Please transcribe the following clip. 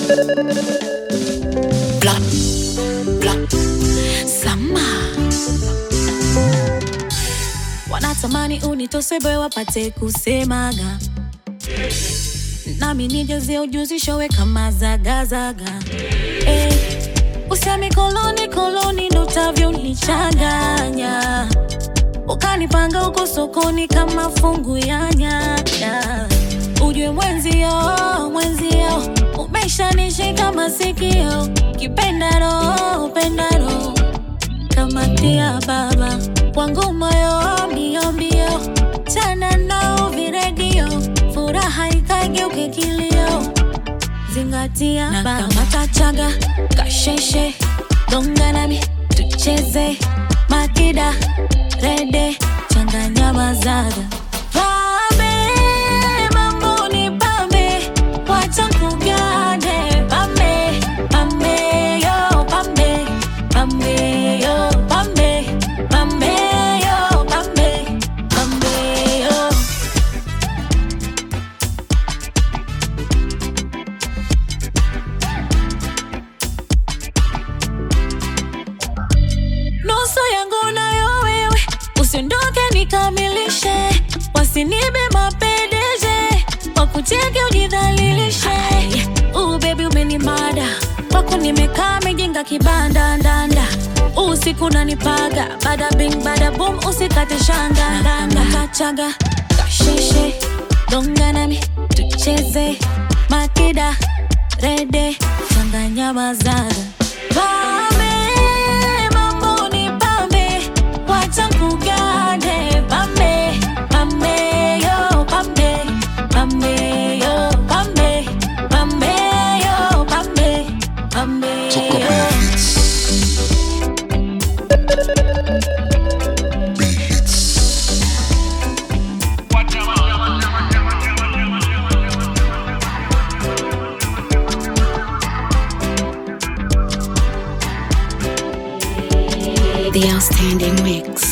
Blah, blah. Sama wanatamani unitose boy wapate kusemaga nami nijazie ujuzi showe kama zagazaga eh, usemi koloni koloni ndo utavyonichanganya ukanipanga huko sokoni kama fungu ya nyanya ujue mwenzio mwenzio umeshanishika masikio kipendaro pendaro kamatia baba wangu moyo mbio mbio chana nao viredio furaha ikageuke kilio zingatia na kamata chaga kasheshe gonga nami tucheze makida rede changanya mazaga pambe mambo ni pambe wacha kugane pambe pambe yo pambe pambe yo pambe pambe yo pambe pambe yo nusu yangu nayo wewe, usiondoke nikamilishe, wasinibe mapendeje, wakucheke ujidhalilishe. Uh, baby umenimada kwako, nimekaa mejenga kibanda ndanda, usiku nanipaga, bada bing bada boom, usikate shanga ndanda, kachaga kasheshe, gonga nami tucheze makida rede, changanya mazaga Pame, mambo ni pambe, wacha kugane pambe, pambe yo pambe, pambe yo pambe, pambe yo pambe, pambe Toka yo. The outstanding mix.